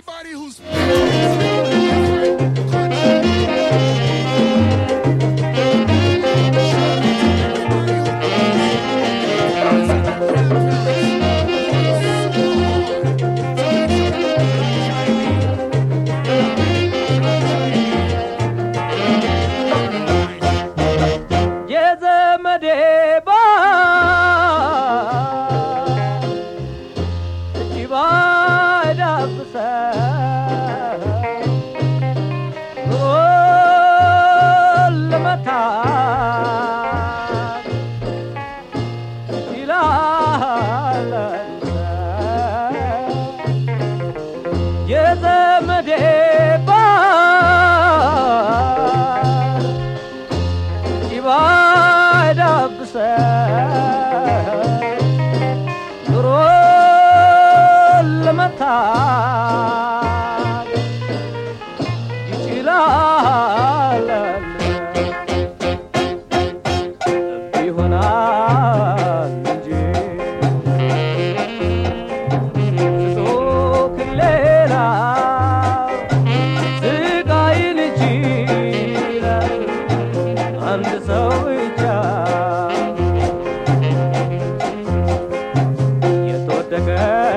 Anybody who's የዘመዴ የዘመዴ ባል ይባዳብሰ ኑሮ ለመታት ይችላል ይሆናል እንጂ ስጦክ ሌላ ስቃይን ይችላል አንድ ሰው ብቻ የተወደቀ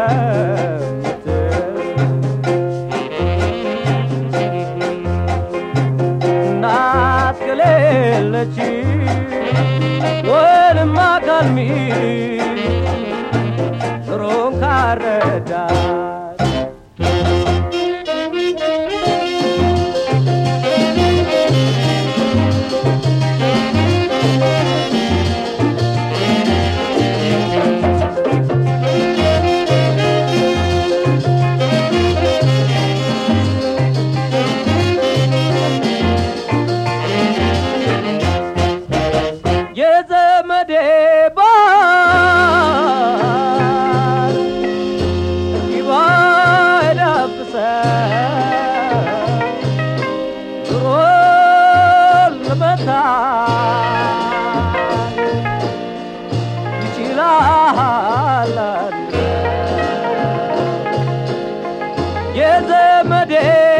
እናት ከሌለች ወንም አካል ሚል ኑሮን ካረዳት የዘመዴ ባል ይባዳብሰ ኑሮ ለመታ ይችላል የዘመዴ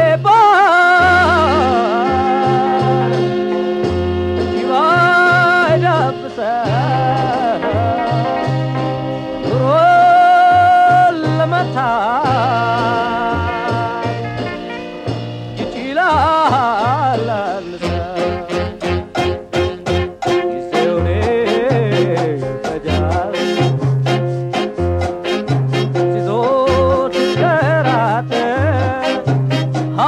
ባል ይባዳብሰ ኑሮ ለመታ ይችላል ጊዜውን ይፈጃል ሲዞር ሲንከራተት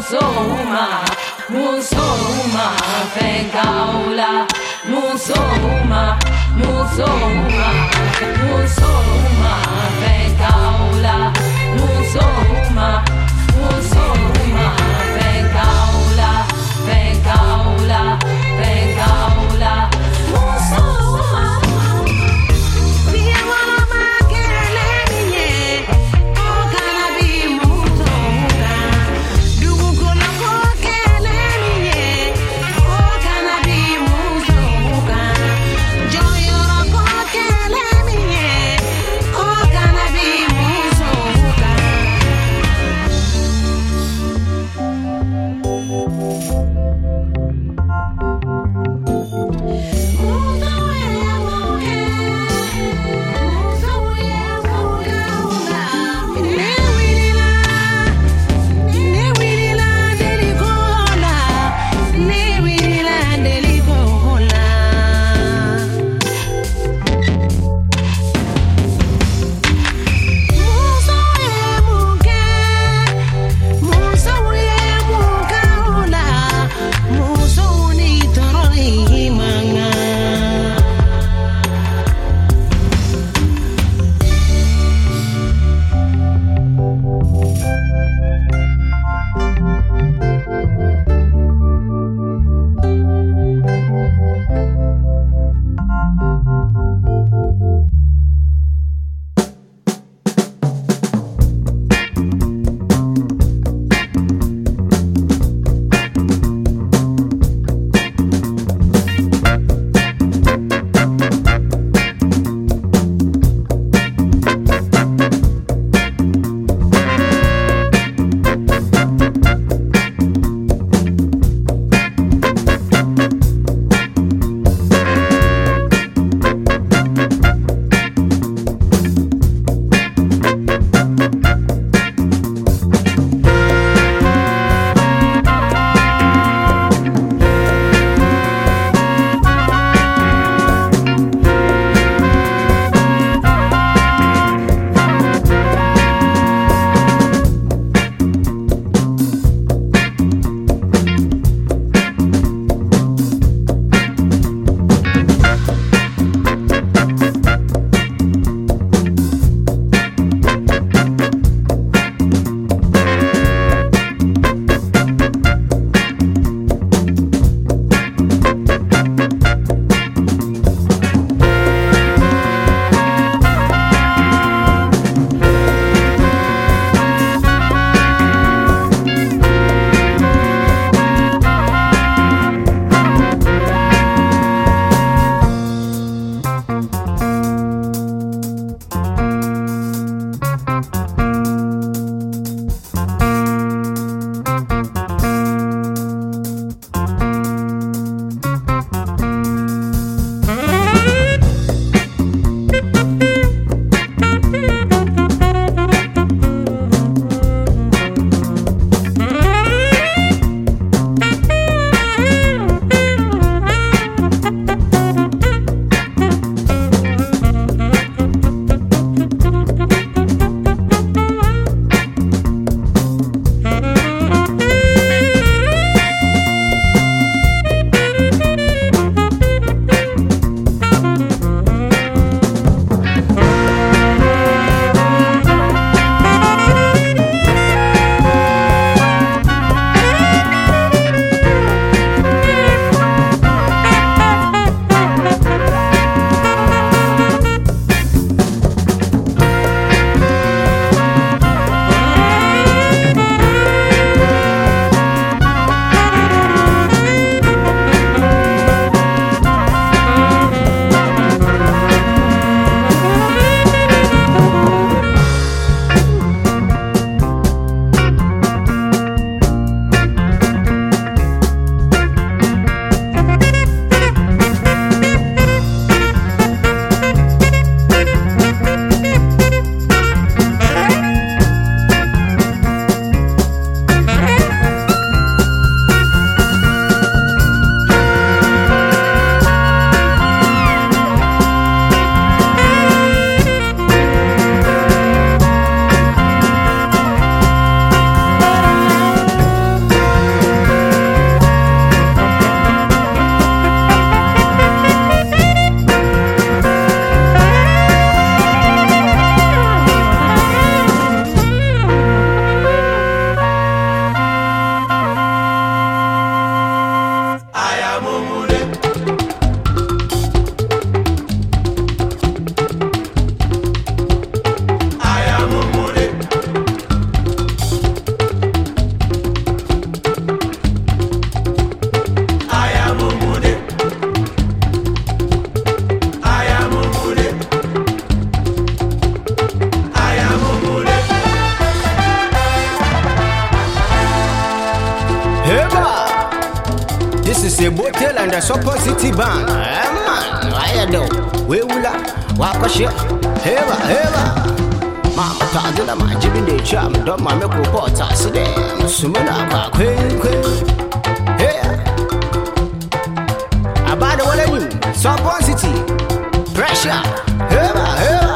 musoma musoma fenkaula musoma musoma musoma fenkaula musoma musoma fenkaula fenkaula fenkaula musoma Oh, the Supposity Band. Eh, man, I know. We will walk a ship. Heva, heva. Mama Tadina, my Jimmy de Cham, don't my milk report, I see them. Sumina, my queen, queen. Here. About the one of you, Supposity. Pressure. Heva, heva.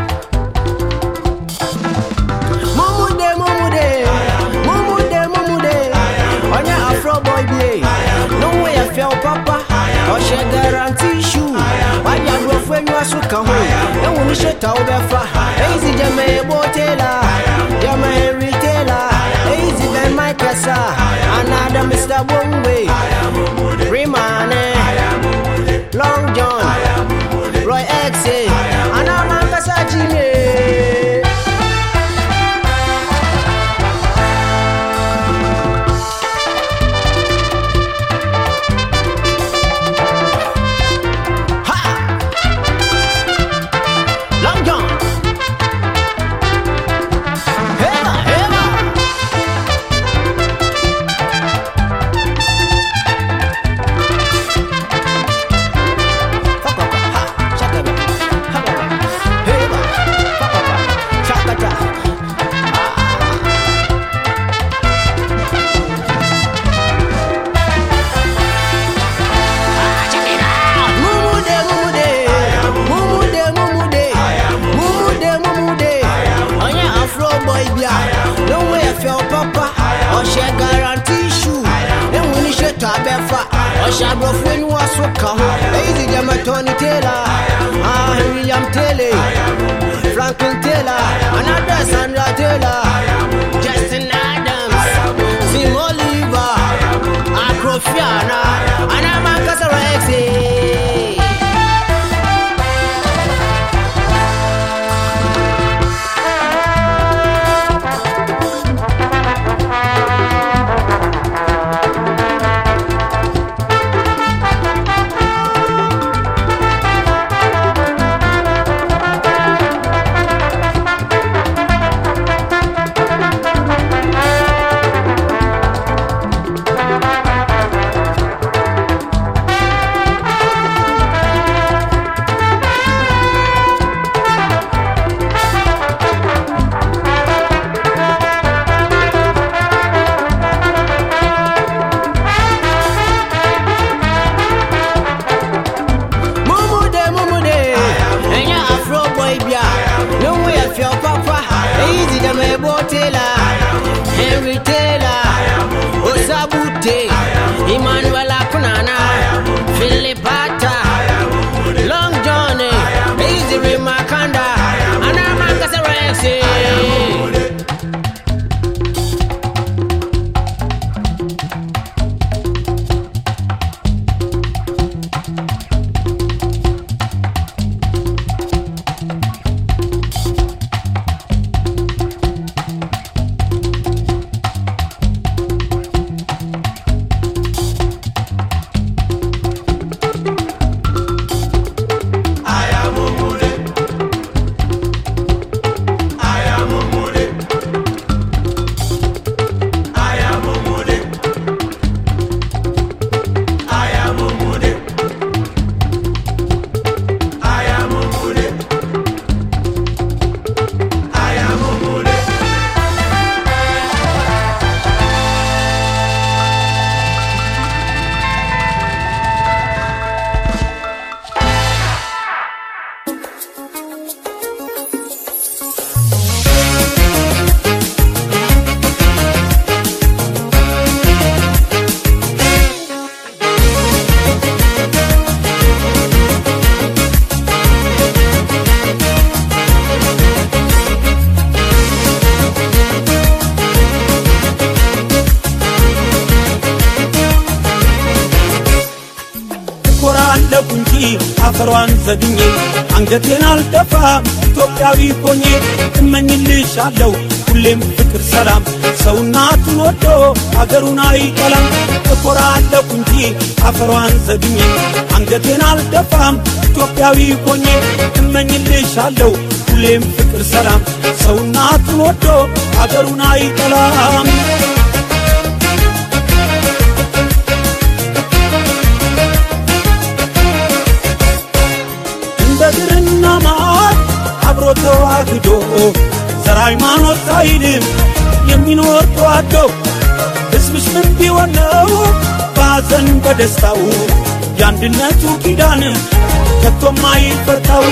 Mumude, mumude, mumude, mumude. Onye Afro boy be. No way I feel papa. Ọṣẹ guarantee shoe. Wáyà lọ fún ẹni wá sùn kàn hó. Ẹ̀wọ̀n ní ṣètò àwọn bẹ́ẹ̀ fa. Èyí sì jẹ́ mẹ́ ebó tẹ́lá. Jẹ́mọ Henry Taylor. Èyí sì bẹ́ẹ̀ Mike Kẹsà. Another Mr. Bongwe. Rimane. Long John. Roy X. Anamọ Kẹsà Jimmy. Long John. Hema, hema. Fakaka, ha, shakaba, hakaba, hema, fakaka, shakata. Mumude, mumude, mumude, mumude, mumude, mumude. Onye Afro boy bia, no way I feel papa. Ọṣẹ guarantee shoe, ewu ni ṣe tọ abẹ́fà. Ọṣẹ agbọ̀fún ẹni wá so kàn án. Èyí ti jẹ́ Tony Taylor, ah William Taylor, Franklin Taylor, another Sandra Taylor, Justin Adams, Tim Oliver, Acrofiana, Anama Kasara X. Mumude, mumude, ẹ̀yà Afro boy bia, no way I feel papa. Èyí ti dẹ̀ mọ̀ ẹ̀bọ̀ Taylor, Henry Taylor, Osabute, Emmanuel Akunana, Philip Ata, Long John, èyí ti rí Makanda, Anama Kasara X. ኮራለሁ እንጂ አፈሯን ዘግኜ አንገቴን አልደፋም ኢትዮጵያዊ ሆኜ እመኝልሻለሁ ሁሌም ፍቅር ሰላም ሰውናቱን ወዶ አገሩን አይጠላም እኮራለሁ እንጂ አፈሯን ዘግኜ አንገቴን አልደፋም ኢትዮጵያዊ ሆኜ እመኝልሻለሁ ሁሌም ፍቅር ሰላም ሰውናቱን ወዶ አገሩን አይጠላም ክዶ ዘር ሃይማኖት ሳይልም የሚኖር ተዋዶ ሕዝብሽ ምን ቢሆን ነው በሐዘን በደስታው የአንድነቱ ኪዳን ከቶም አይፈታው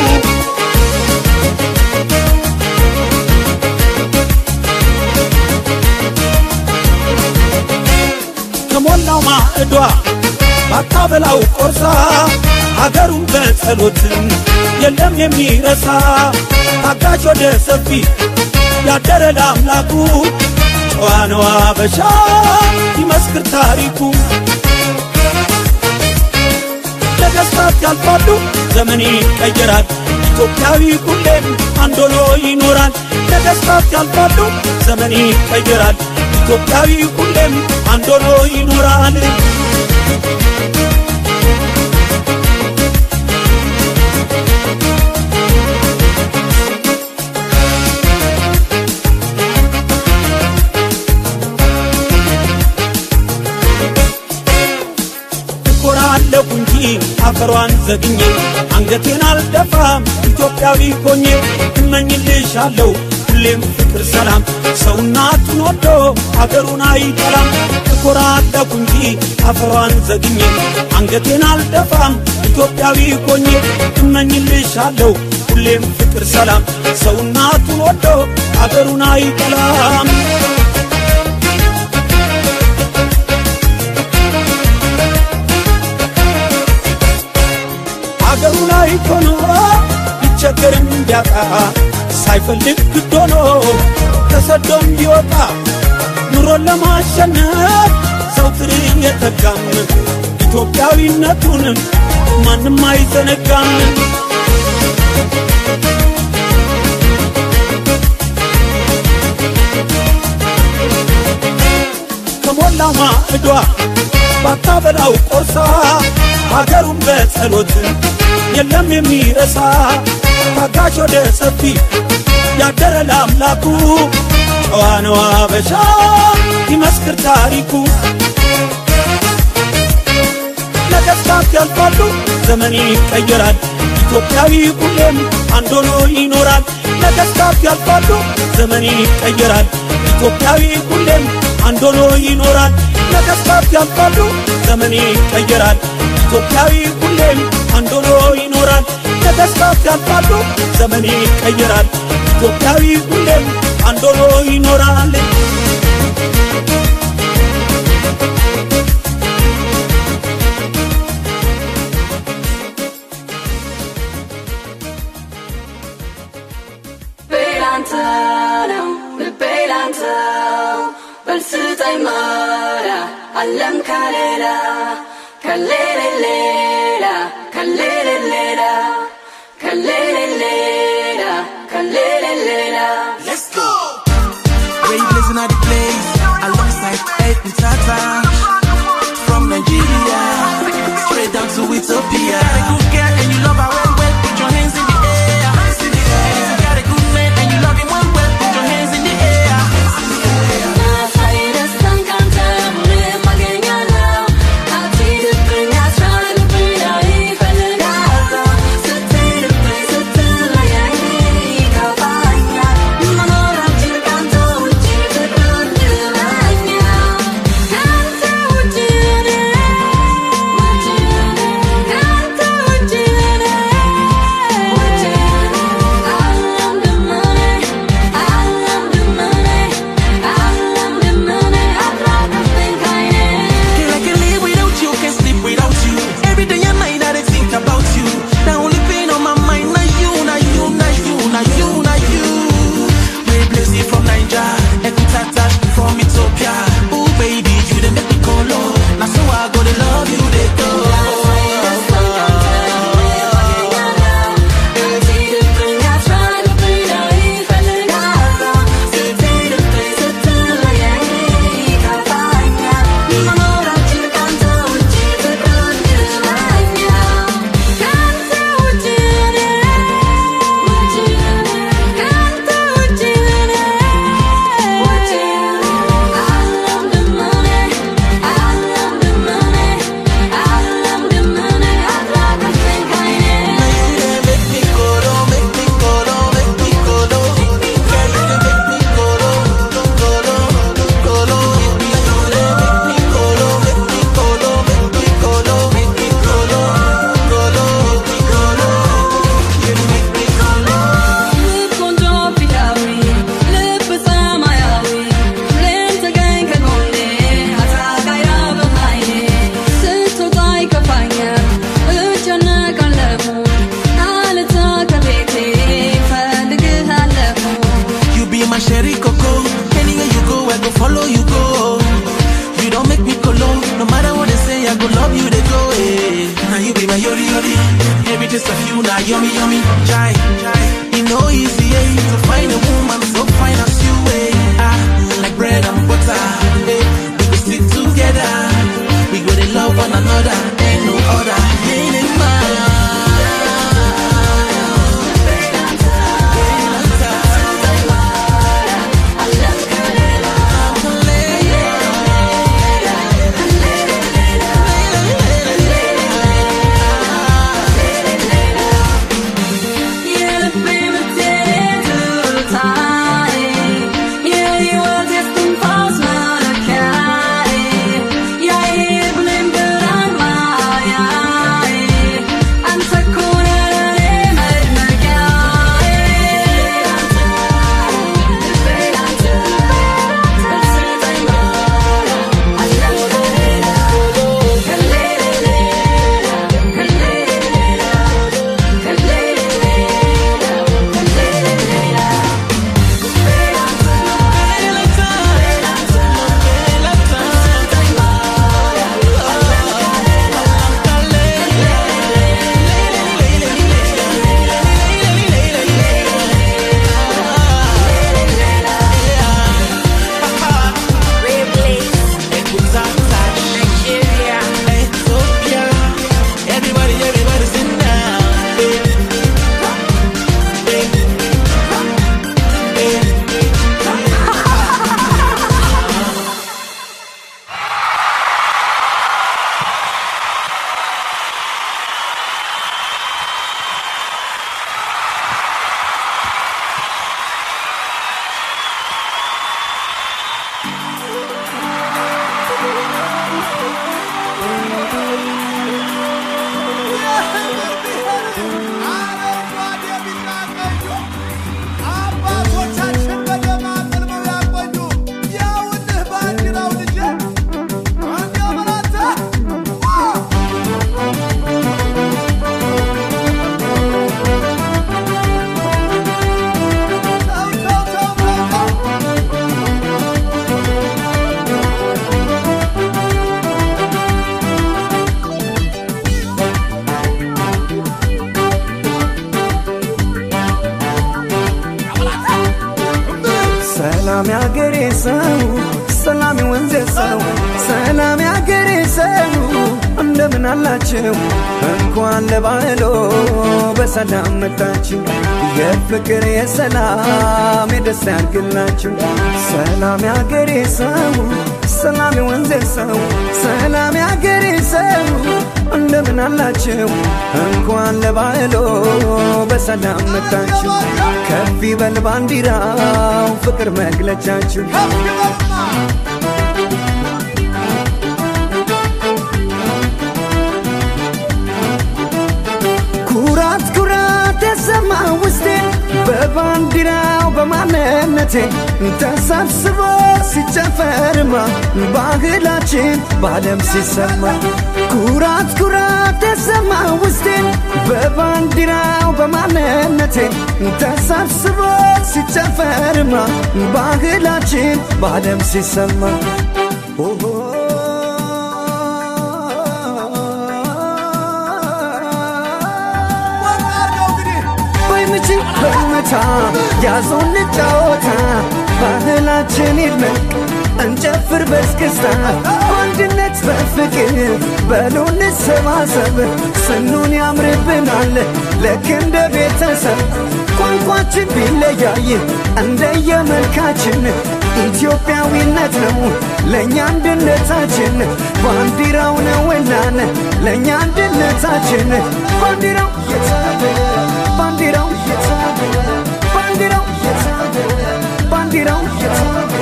ከሞላው ማዕዷ ባታበላው ቆርሳ አገሩን በጸሎትን የለም የሚረሳ ታጋች ወደ ሰፊ ያደረ ለአምላኩ ጨዋ ነው አበሻ ይመስክር ታሪኩ ነገሥታት ያልፋሉ ዘመን ይቀየራል ኢትዮጵያዊ ሁሌም አንድ ሆኖ ይኖራል ነገሥታት ያልፋሉ ዘመን ይቀየራል ኢትዮጵያዊ ሁሌም አንድ ሆኖ ይኖራል እኮራለሁ እንጂ አፈሯን ዘግኜ አንገቴን አልደፋም ኢትዮጵያዊ ሆኜ እመኝልሻለሁ ሁሌም ፍቅር ሰላም ሰው እናቱን ወዶ አገሩን አይጠላም እኮራለሁ እንጂ አፈሯን ዘግኜ አንገቴን አልደፋም ኢትዮጵያዊ ሆኜ እመኝልሻለሁ ሁሌም ፍቅር ሰላም ሰው እናቱን ወዶ አገሩን አይጠላም አገሩ ላይ ሆኖ ቢቸገርም ቢያጣ ሳይፈልግ ግድ ሆኖ ተሰዶም ቢወጣ ኑሮን ለማሸነፍ ዘውትር የተጋም ኢትዮጵያዊነቱን ማንም አይዘነጋም ከሞላ ማዕዷ ባታበላው ቆርሳ ሀገሩን በጸሎት የለም የሚረሳ ታጋሽ ወደ ሰፊ ያደረ ለአምላኩ ጨዋ ነው አበሻ ይመስክር ታሪኩ ነገሥታት ያልፋሉ ዘመን ይቀየራል ኢትዮጵያዊ ሁሌም አንድ ሆኖ ይኖራል ነገሥታት ያልፋሉ ዘመን ይቀየራል ኢትዮጵያዊ ሁሌም አንድ ሆኖ ይኖራል ነገሥታት ያልፋሉ ዘመን ይቀየራል ኢትዮጵያዊ ሁሌም አንድ ሆኖ ይኖራል ነገሥታት ያልፋሉ ዘመን ይቀየራል ኢትዮጵያዊ ሁሌም አንድ ሆኖ ይኖራል ቤላንተ ነው ልቤ ላንተ በልስጠኝ መላ አለም ከሌላ ከሌለ ሌላ ከሌለ ሌላ ከሌለ ሌላ ከሌለ ሌላ Let's go. Great listen at the place alongside Ed and Tata from Nigeria straight down to Ethiopia. Got a good girl and you love her well, well. Put your hands in the air. You got a good man and you love him well, well. Put your hands in the air. ናሳይ ደስታን ካንተ ሁሌም አገኛለሁ አትሂድብኝ አትራቅብኝ ላይ እፈልጋለሁ ስትሄድብኝ ስትለየኝ ይከፋኛል መኖራችን ካንተ ውጪ ፍቅር ይለኛል ካንተ ውጪ እኔ ካንተ ውጪ just a few now, yummy, yummy, jai. You know easy, eh, to find a woman so fine as you, eh. Ah, like bread and butter, eh. We go stick together. We go to love one another, ain't no other. Ain't it Everybody, everybody sit down. Eh. Eh. Eh. አባቶቻችን በደም አጥልመው ያቆዩ ያውልህ ባንዲራው ልጄ እንዲያው በላንተ ተው ተው ተው ተው ተው ሰላም ያገሬ ሰው ሰላም ወንዜ ሰው ሰላም ያገሬ ሰው እንደምን አላችሁ? እንኳን ለባህሎ በሰላም መጣችሁ። የፍቅር የሰላም የደስታ ያድርግላችሁ። ሰላም ያገሬ ሰው ሰላም ወንዜ ሰው ሰላም ያገሬ ሰው እንደምን አላችሁ? እንኳን ለባህሎ በሰላም መጣችሁ። ከፍ ይበል ባንዲራው ፍቅር መግለጫችሁ ከፍ ይበልና ኩራት ኩራት ተሰማ ውስጤ በባንዲራው በማንነቴ ተሰብስቦ ሲጨፈርማ ባህላችን በዓለም ሲሰማ ኩራት ኩራት ተሰማ ውስጤ በባንዲራው በማንነቴ ተሰብስቦ ሲጨፈርማ ባህላችን በዓለም ሲሰማ ኦሆ ወጣ አድርገው እንግዲህ በምች በመታ ያዞን ጫወታ ባህላችን ይድመቅ እንጨፍር በስክስታ በአንድነት በፍቅር በሉ እንሰባሰብ ስኑን ያምርብናል ልክ እንደ ቤተሰብ ቋንቋችን ቢለያይ እንደየመልካችን ኢትዮጵያዊነት ነው ለእኛ አንድነታችን ባንዲራው ነውናን ለእኛ አንድነታችን ባንዲራው የታበለ ባንዲራው የታበለ ባንዲራው የታበለ ባንዲራው የታበለ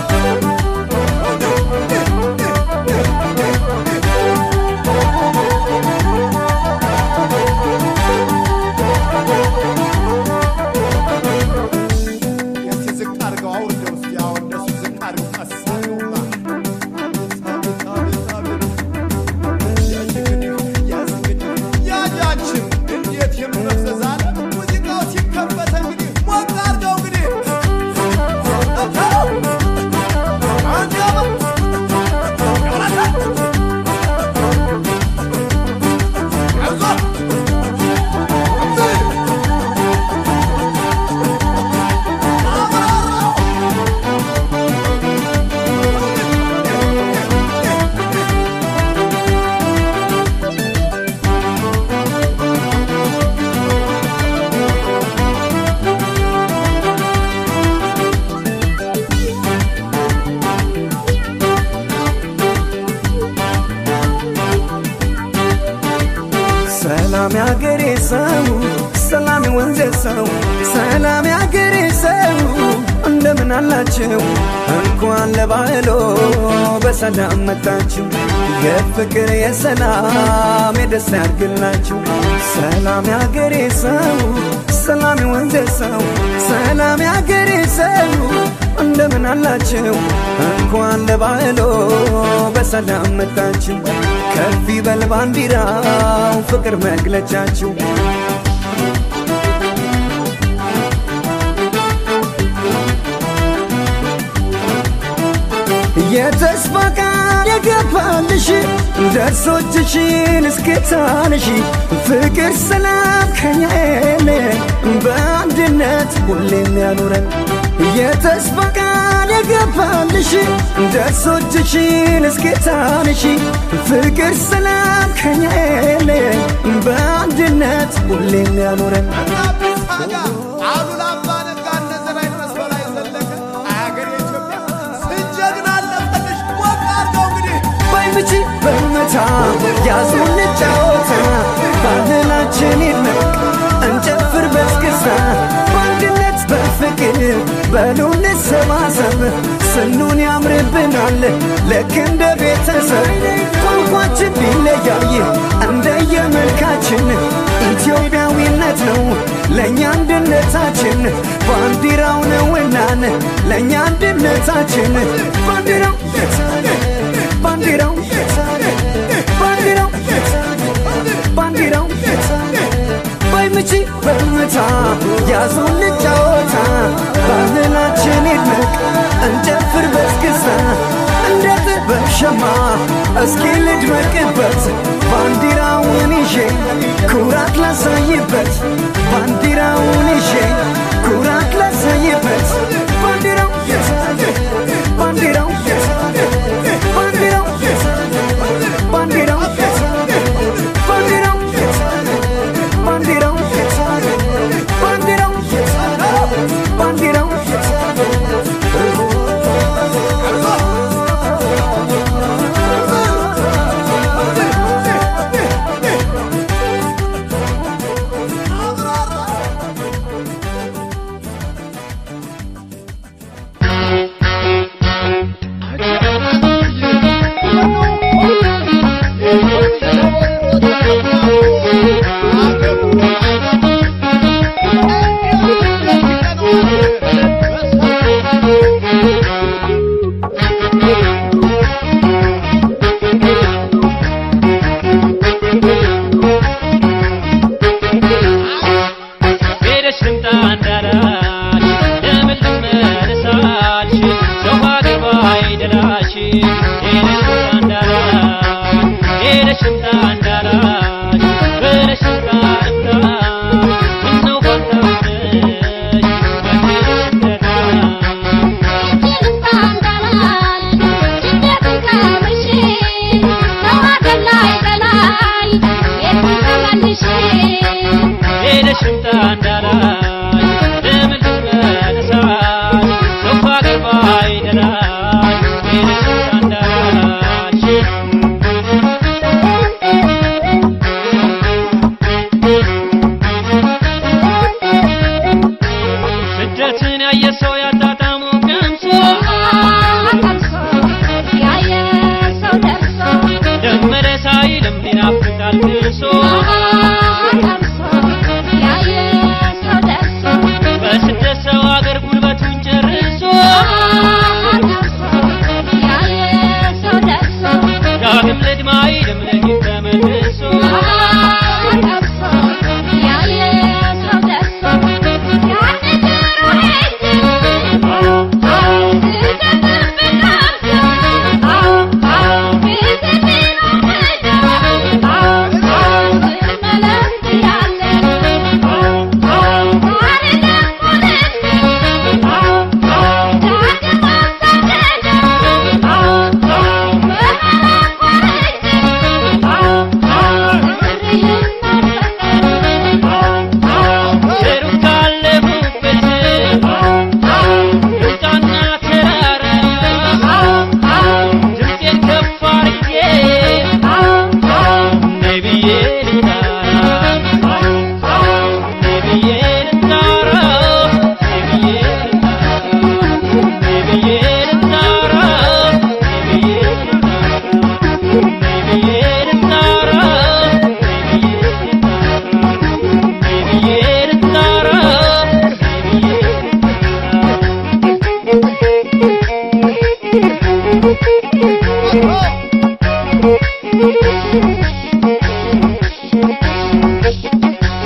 እስኪ ዝቅ አድርገው አውርደው እስኪ አዎ እንደሱ ዝቅ አድርገው ቀስ አድርገውማ አቤት አቤት አቤት አቤት ያች እንግዲህ ያዝ እንግዲህ ያጃችን እንዴት የምና ሰው ሰላም ያገሬ ሰው እንደምን አላችሁ? እንኳን ለባህሎ በሰላም መጣችሁ። የፍቅር የሰላም የደስታ ያድርግላችሁ። ሰላም ያገሬ ሰው ሰላም የወንዜ ሰው ሰላም ያገሬ ሰው እንደምን አላችሁ? እንኳን ለባህሎ በሰላም መጣችሁ። ከፍ ይበል ባንዲራው ፍቅር መግለጫችሁ የተስፋ ቃል የገባልሽ ደርሶችሽን እስክታንሽ ፍቅር ሰላም ከኛ የለን በአንድነት ሁሌም ያኑረን የተስፋ ቃል የገባልሽ ደርሶችሽን እስክታንሽ ፍቅር ሰላም ከኛ የለን በአንድነት ሁሌም ያኑረን አሉላ አባ ነጋ እነ ዘርአይ ድረስ በላይ ዘለቀ አገሬ ኢትዮጵያ ስንጀግና አለፈልሽ ወቅ አድርገው እንግዲህ ባይምቺ በመታ ያዙን ጫወታ ባህላችን ይድነቅ እንጨፍር በስክስታ በአንድነት በፍቅር በሉ እንሰባሰብ ስኑን ያምርብናል ልክ እንደ ቤተሰብ ቋንቋችን ቢለያይ እንደየመልካችን ኢትዮጵያዊነት ነው ለእኛ አንድነታችን ባንዲራው ነውናን ለእኛ አንድነታችን ባንዲራው ባንዲራው ባንዲራው ባንዲራው ባይምቺ በመታ ያዙን ልጫወታ ባህላችን ይድነቅ እንጨፍር በስክስታ እንደ ጥበብ ሸማ እስኪ ልድመቅበት ባንዲራውን ይዤ ኩራት ላሳይበት ባንዲራውን ይዤ ኩራት ላሳይበት ባንዲራው ባንዲራው ባንዲራው ባንዲራው ባንዲራው ባንዲራው ባንዲራው ባንዲራው ሄደሽ ልምጣ እንዳላች ለምን ልመለሳች ሰው አገባ አይደላች ሄደሽ ልምጣ እንዳላች ሄደሽ ልምጣ እንዳላች ብለሽ ልምጣ ልምጣ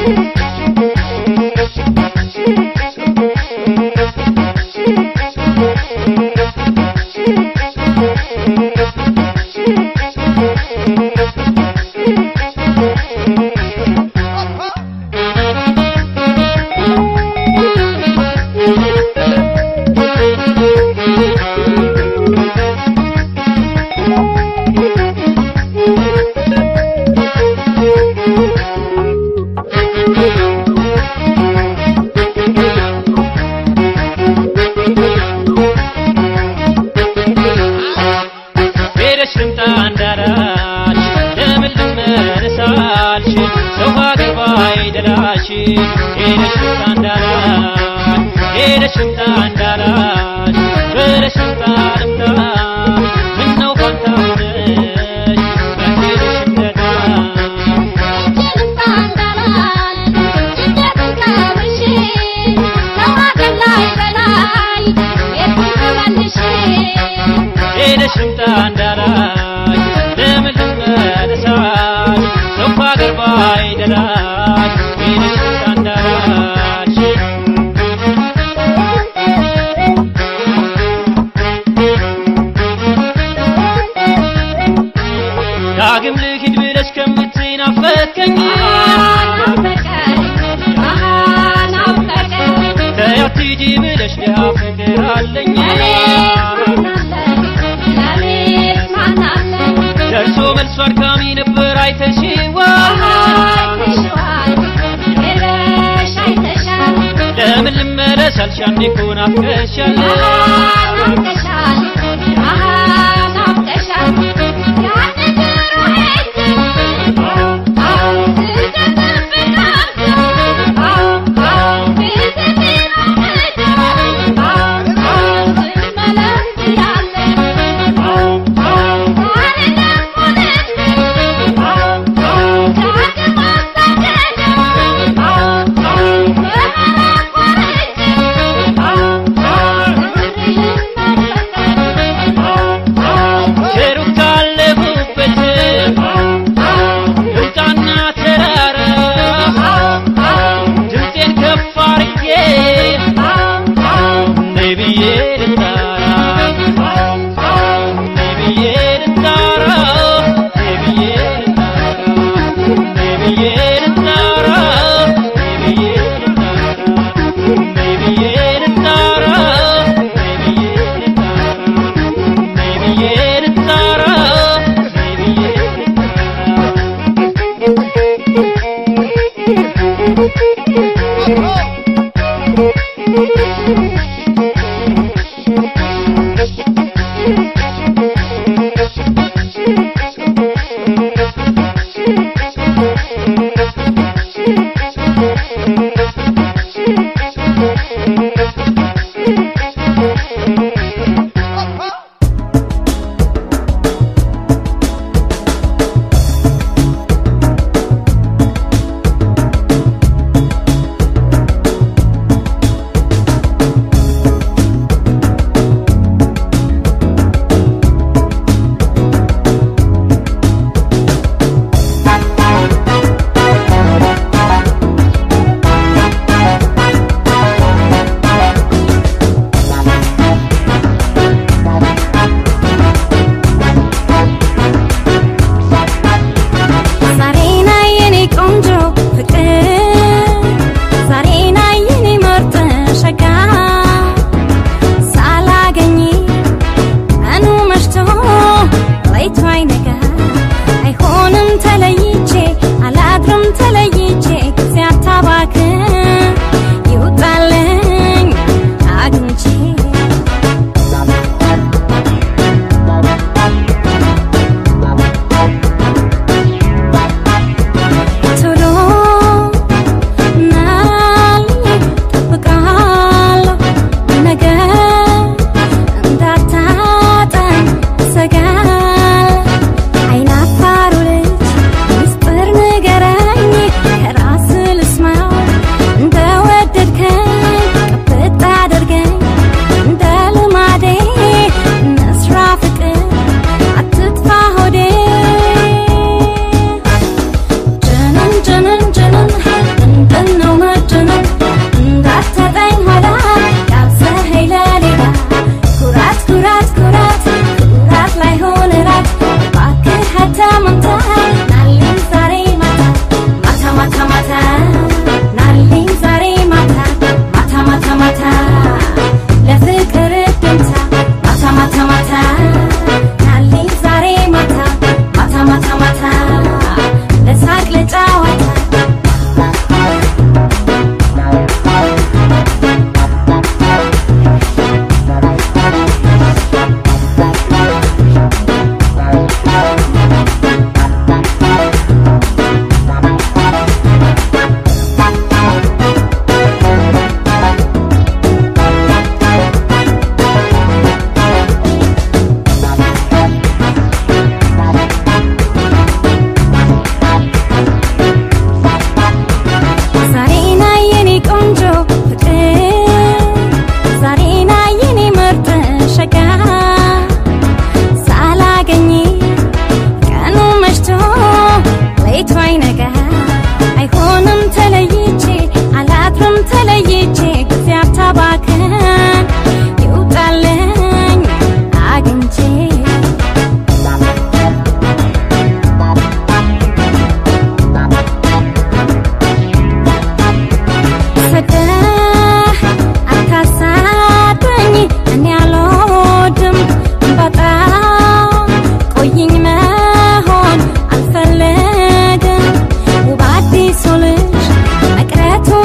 ሄደሽ ልምጣ እንዳላች ለምን ልመለሳልሽ ሰው ሀገር ባይደላሽ ሄደሽ ልምጣ እንዳላች ሄደሽ ልምጣ እንዳላች ብለሽ ልምጣ ልምጣ ምነው ፋንታ ሆነሽ ያሄደሽ እንደዳ ሄደሽ ልምጣ እንዳላች ለምን ልመለሳች ሰው ሀገር ባይደላች ሄደሽ ልምጣ እንዳላች ዳግም ልሂድ ብለሽ ከምትናፈቀኝ ተያት ሂጂ ብለሽ ድሃ ፍቅር አለኝ ደርሶ መልሶ አድካሚ ነበር አይተሽዋ ለምን ልመለስ አልሽ አንዴ እኮ ናፍቀሻል Oh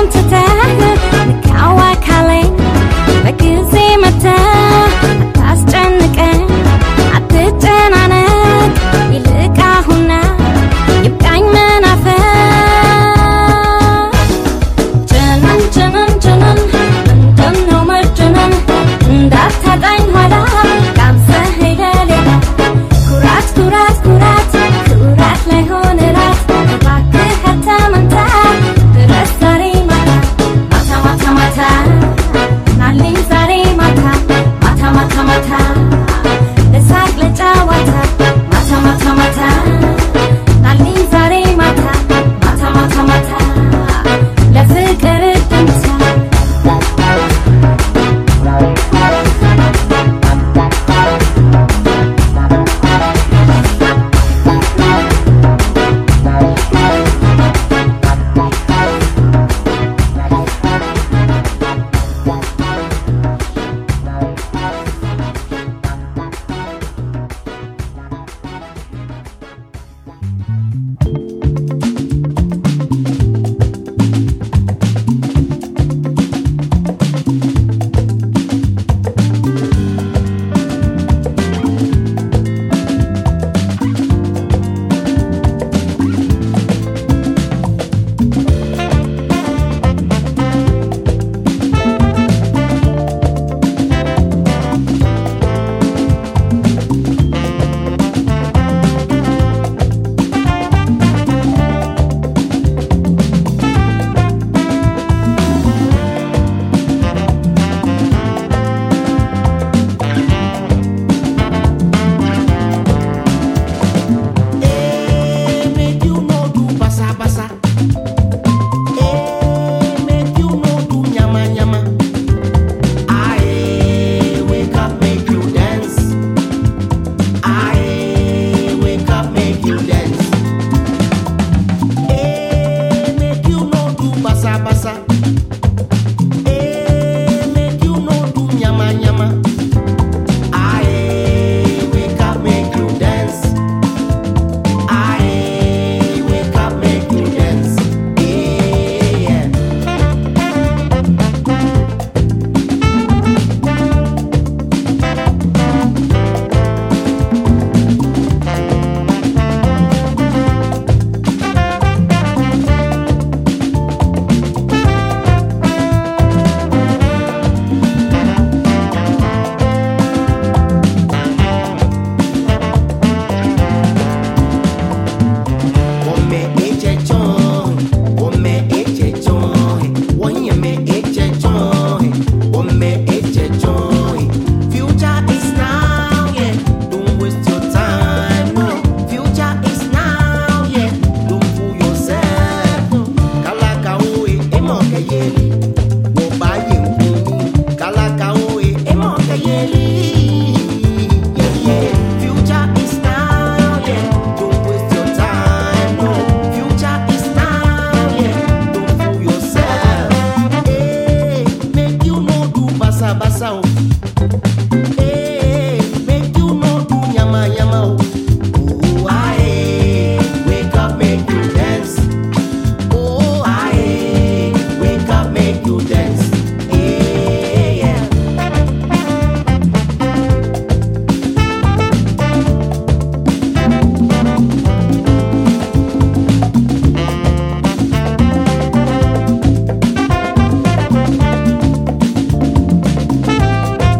ሁሉን ትተህ ልካዋ ካለኝ በጊዜ መተህ አታስጨንቀኝ አትጨናነቅ ይልቅ አሁና ይብቃኝ መናፈቅ ጀነን ጀነን ጀነን ምንድነው መጀነን እንዳታጣኝ ኋላ ጋብዘህ ለሌላ ኩራት ኩራት ኩራት ኩራት ላይ ሆነ ራት እባክህ ከተመንታ ድረስ ዛሬ ማታ ማታ ማታ ማታ ናልኝ ዛሬ ማታ ማታ ማታ ማታ ለሳቅ ለጨዋታ ማታ ማታ ማታ ናልኝ ዛሬ ማታ ማታ ማታ ማታ ለፍቅር ድምታ Eh, make you no do basa basa. Eh, make you no do nyama nyama. Aye, wake up, make you dance. Aye, wake up, make you dance. Eh, make you no do basa basa. Eh, make you no do nyama nyama. Aye, wake up, make you dance. I wake up, make you dance. Yeah. Wome eche chon, wome eche chon, wonyeme eche chon, wome eche chon. Future is now, yeah. Don't waste your time, no. Future is now, yeah. Don't fool yourself, no. Kalaka oe, emo kayeli, wo baye nkuni. Kalaka oe, emo kayeli. Yeah, yeah. Future is now, yeah. Don't waste your time, no. Future is now, yeah. Don't fool yourself. Hey, make you no do basa basa, oh. Hey, make you no do nyama nyama, oh. Oh, aye, wake up, make you dance. Oh, aye, wake up, make you dance. Hey, yeah. Thank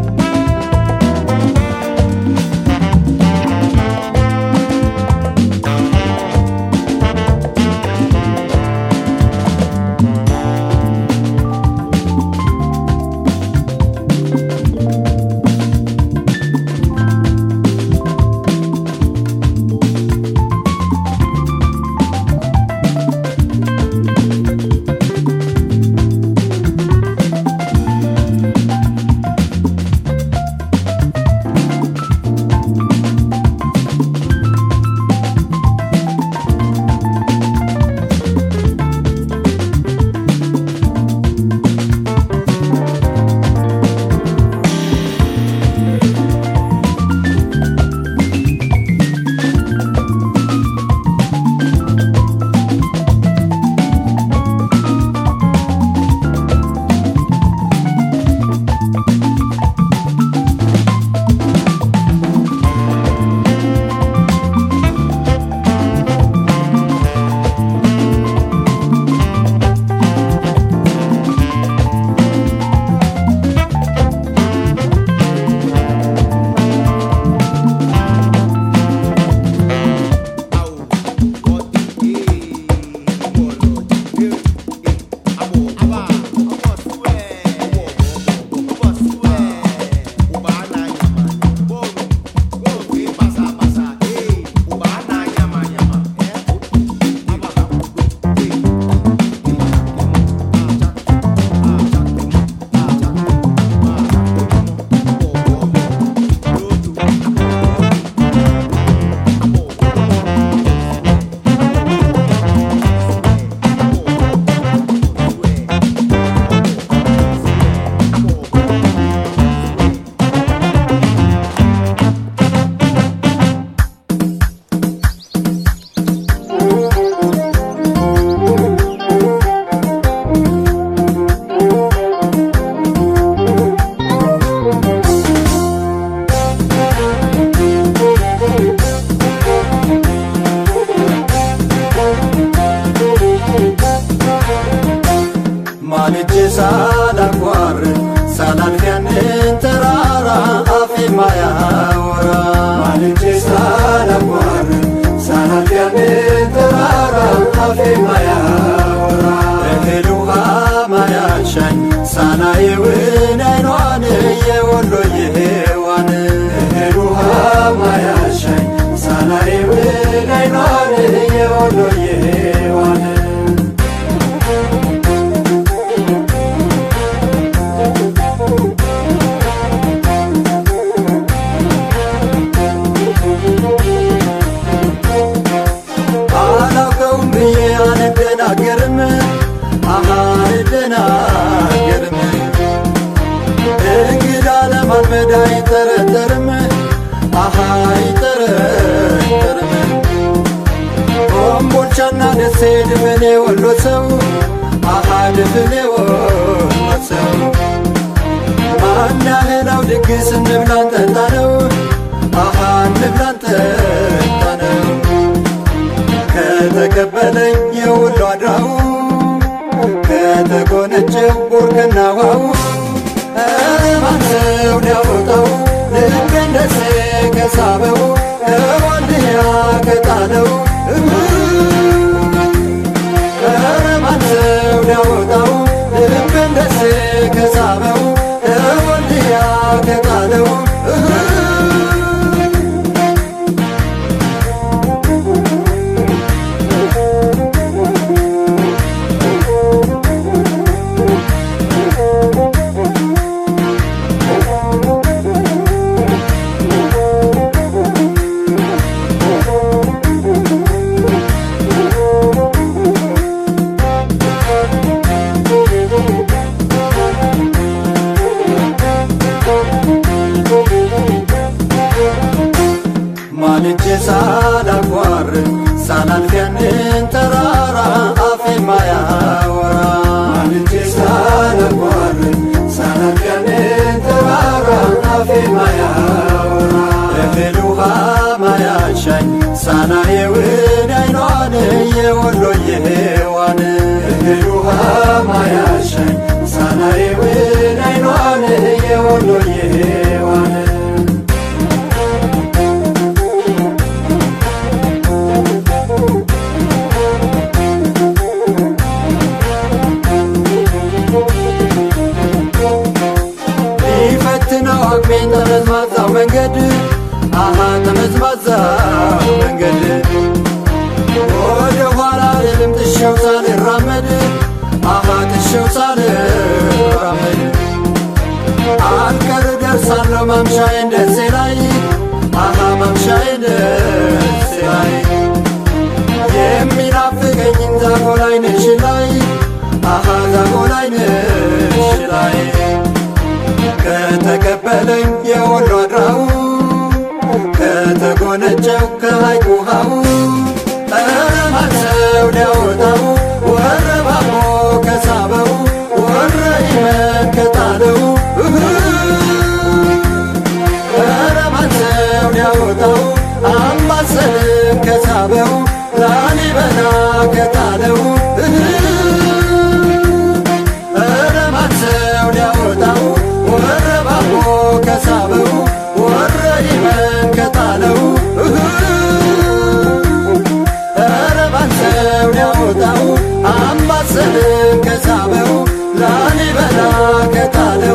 ማልጄ ሳላቋርጥ ሳላልፍ ያንን ተራራ አፌ ማያወራ ማልጄ ሳላቋርጥ ሳላልፍ ያንን ተራራ አፌ ማያወራ እህል ውሃ ማያሻኝ ሳላየውን አይኗን የወሎ የሔዋን እህል ውሃ ማያሻኝ ሳላየውን አይኗን የወሎ የሔዋን አላውቀውም ብዬ አልደናገርም አሃ አልደናገርም እንግዳ ለማልመድ አይጠረጠርም አሃ አይጠረጠርም ኮምቦልቻና ደሴ ድፍኔ ወሎ ሰው አሃ ድፍኔ ወሎ ሰው ማናህላው ድግስ እንብላን ጠጣ ነው አሃ እንብላን ጠጣ ነው ከተቀበለኝ የውሎ አድራው ከተጎነጨው ቡርክናዋው ማንሰው ሊያወጣው ልክ እንደሴ ከሳበው ከወልድያ ከጣለው ማንሰው ሊያወጣው ልክ እንደሴ ከሳበው ከወልድያ ከጣለው ማልጄ ሳላቋርጥ ሳላልፍ ያንን ተራራ አፌ ማያወራ ማልጄ ሳላቋርጥ ሳላልፍ ያንን ተራራ አፌ ማያወራ እህል ውሃ ማያሻኝ ሳላየውን አይኗን የወሎ የሔዋን እህል ውሃ ማያሻኝ ሳላየውን አይኗን የወሎ የሔዋን ሊፈትነው አቅሜን ጠመዝማዛው መንገድ አሃ ጠመዝማዛው መንገድ ወደ ኋላ ልልም ጥሼው ሳልራመድ አሃ ጥሼው ሳልራመድ አልቀር ደርሳለሁ ማምሻዬን ደሴ ላይ አሃ ማምሻዬን ደሴ ላይ የሚናፍቀኝን ዛጎ ላይ ነሽ ላይ አሃ ዛጎ ላይ ነሽ ላይ ከተቀበለኝ የወሎ አድራው ከተጎነጨው ከሐይቅ ውሃው ማሰው ሊያወጣው ወረባቦ ከሳበው ወረ ይመን ከጣለው ማሰው ሊያወጣው አምባሰልን ከሳበው ላሊበላ ከጣለው ማሰው ሊያወጣው ወረባቦ ከሳበው ወረ ይመን ከጣለው ረባሰው ሊያወጣው አምባሰልን ከሳበው ላሊበላ ከጣለው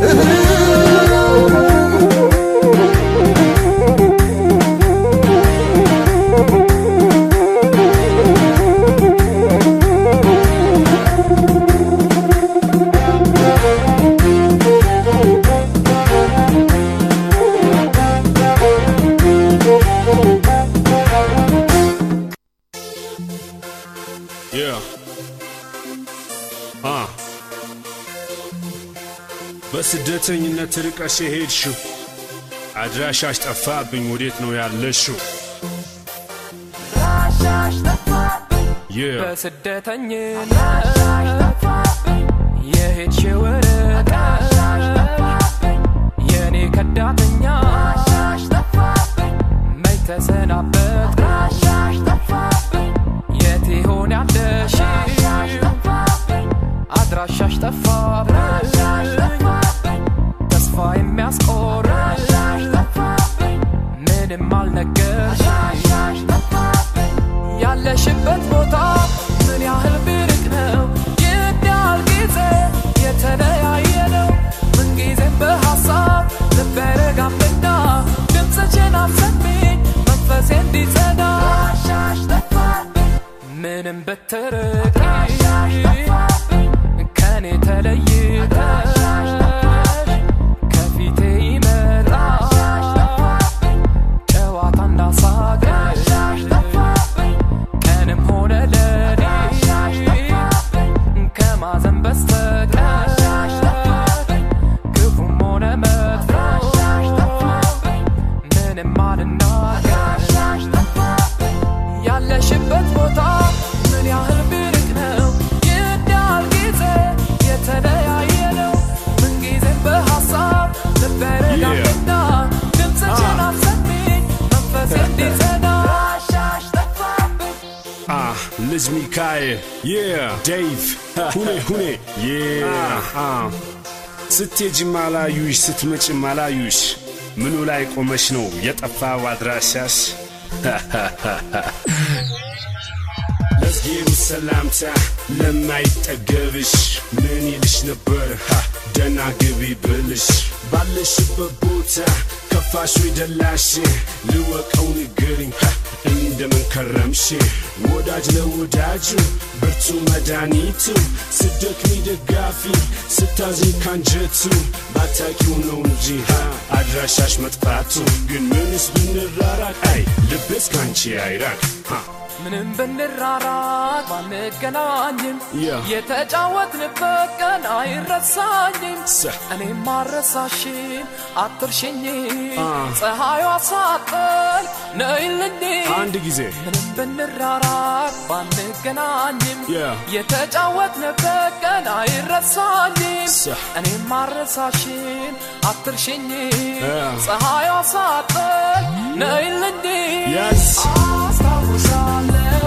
Yeah. Ah. በስደተኝነት ርቀሽ የሄድሽው አድራሻሽ ጠፋብኝ፣ ወዴት ነው ያለሽው? Yeah. በስደተኝነት የሄድሽው ርቀት የኔ ከዳተኛ መች ተሰናበት የት ይሆን ያለሽው አድራሻሽ ጠፋብኝ ተስፋ የሚያስቆርጥ ምንም አልነገርሽ ያለሽበት ቦታ ምን ያህል ቢርቅ ነው ይህን ያህል ጊዜ የተለያየ ነው ምንጊዜም በሐሳብ ልቤ ረጋምና ድምፅሽን አሰሚኝ መንፈሴ እንዲጸዳ ምንም ብትርቂ ከኔ ተለይተሽ ከፊቴ ይመጣል ጨዋታና ሳቅሽ ቀንም ሆነ ሌሊት ከማዘን በስተቀር ክፉም ሆነ መጥፎ ምንም አልናገር ያለሽበት ቦታ ምን ያህል ቢርቅ ነው ይህን ያህል ጊዜ የተለያየ ነው ምንጊዜም በሐሳብ ልቤ ረጋምና ድምፅሽን አሰሚኝ መንፈሴ እንዲጸዳ Ah, Liz Mikael. Yeah, Dave. ሁኔ ሁኔ Yeah. Ah. ስትሄጂም አላዩሽ ስትመጪም አላዩሽ ምኑ ላይ ቆመሽ ነው የጠፋው አድራሻሽ? ለዝጌሩ ሰላምታ ለማይጠገብሽ ምን ይልሽ ነበር ሃ ደና ግቢ ብልሽ ባለሽበት ቦታ ከፋሽ ወይ ደላሽ ልወቀው ንገሪኝ ሃ እንደምን ከረምሽ ወዳጅ ለወዳጁ ብርቱ መድኃኒቱ ስደክሚ ደጋፊ ስታዝኝ ካንጀቱ ባታቂው ነው እንጂ ሃ አድራሻሽ መጥፋቱ ግን ምንስ ብንራራቅ አይ ልቤስ ካንቺ አይራቅ ሃ ምንም ብንራራቅ ባንገናኝም Yeah. የተጫወትንበት ቀን አይረሳኝም ሰ- እኔም ማረሳሽን አትርሽኝ Ah. ፀሐዩ ሳጠል ነይልኝ አንድ ጊዜ ምንም ብንራራቅ ባንገናኝም Yeah. የተጫወትንበት ቀን አይረሳኝም ሰ- እኔም ማረሳሽን አትርሽኝ Yeah. ፀሐዩ ሳጠል ነይልኝ Yes. አስታውሳለሁ